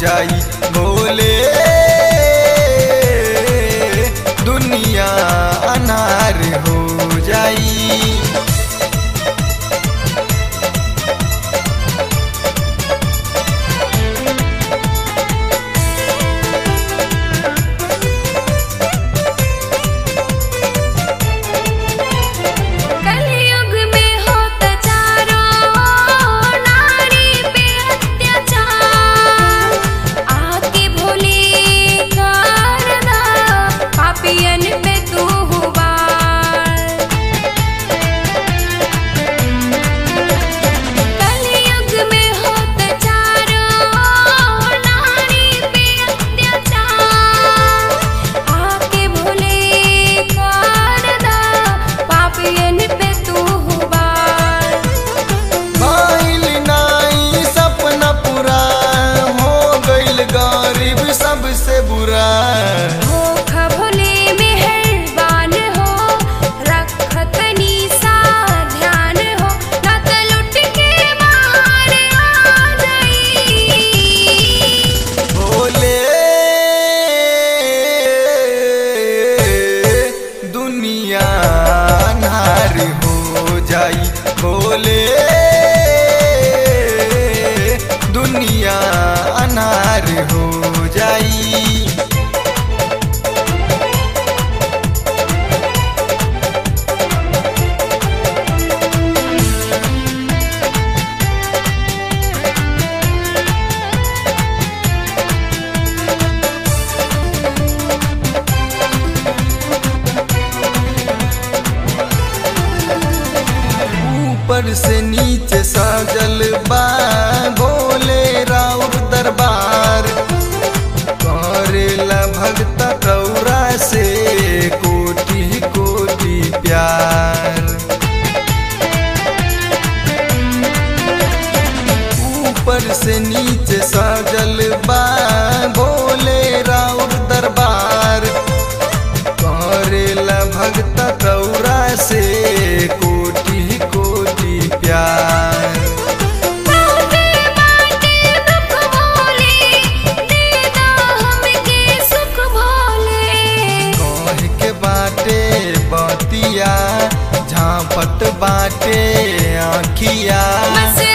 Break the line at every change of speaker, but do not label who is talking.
जाई बोले दुनिया अनार हो जाई
कलयुग में होता चारों नारी पे अत्याचार आके भोले करदा पापियन पे तू हुबार कलयुग में होता चारों नारी पे अत्याचार आके भोले करदा पापियन पे तू हुबार
भइल नाई सपना पूरा हो गइल गरीब सबसे बुरा
धोखा भोले मेहरबान हो रखतनी सा ध्यान हो न त लुट के मार आ जाई
बोले दुनिया अनार हो जाई बोले दुनिया अनार हो जाई ऊपर से नीचे सजल बा भोले राउर दरबार करेला भक्त रौरा से कोटि कोटि प्यार ऊपर से नीचे सजल बा भोले राउर दरबार करेला भक्त रौरा से कोटि कोटि प्यार
बाटे बाटे दुख भोले देदा हमके सुख भोले
कह के बाटे बतिया झांपत बाटे आँखिया
बस